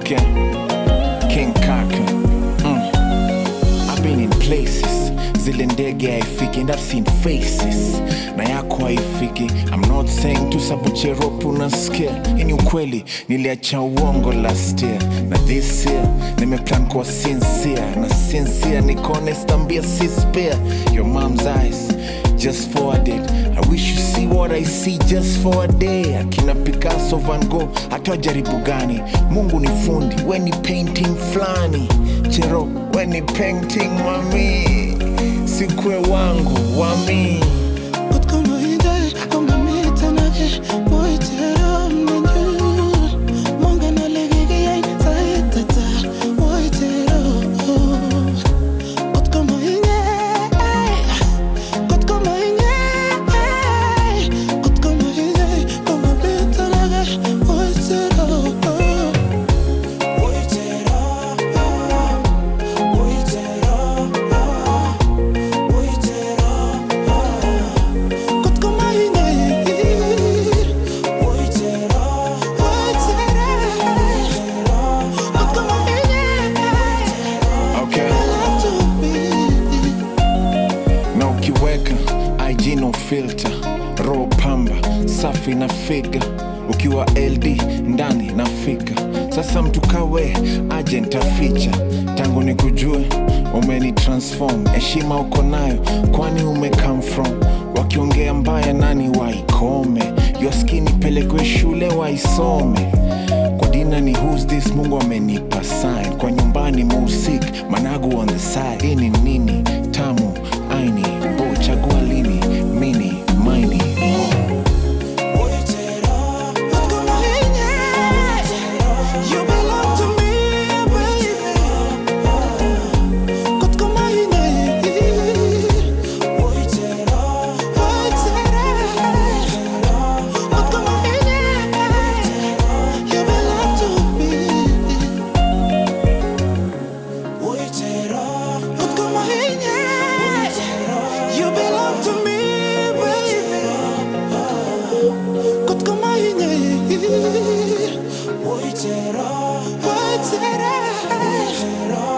Okay. King Kaka. Mm. I've been in places. Zile ndege haifiki and I've seen faces. Na yako haifiki. I'm not saying tu sabucheropu unasikia. Hii ni ukweli. Niliacha uongo last year. Na this year nimeplan kuwa sincere. Na sincere niko honest ambia si spare. Your mom's eyes just forwarded. I wish you see what I see just for a day. Akina Picasso, Van Gogh, hata jaribu gani? Mungu ni fundi, we ni painting flani. Chero, we ni painting mami. Sikwe wangu wami. Kot kommer inte komma mitt i natten Boy, tera men du Många när lägger jag så heter det Boy, tera Kot kommer inte Kot kommer inte Kot kommer inte komma mitt i natten Boy, tera Boy, tera Boy, tera Boy, tera Kot kommer inte Boy, tera Boy, tera Kot kommer inte Okay. Love to be na ukiweka IG no filter, roho pamba safi na figa, ukiwa LD ndani nafika. Sasa mtu kawe aje ntaficha, tangu ni kujue umeni transform, heshima uko nayo, kwani ume come from. Wakiongea mbaya nani waikome, your skin ipelekwe shule waisome kwa dina ni who's this mungu amenipa sign kwa nyumbani musik managu on the side hii ni nini tamu aini bo chagua lini mini maini Boy, tera Kot kommer inte You belong to me, baby Kot kommer inte Boy, tera Boy, tera Kot kommer inte You belong to me Boy, tera Kot kommer inte You belong to me, baby Kot kommer inte Boy, tera Boy, tera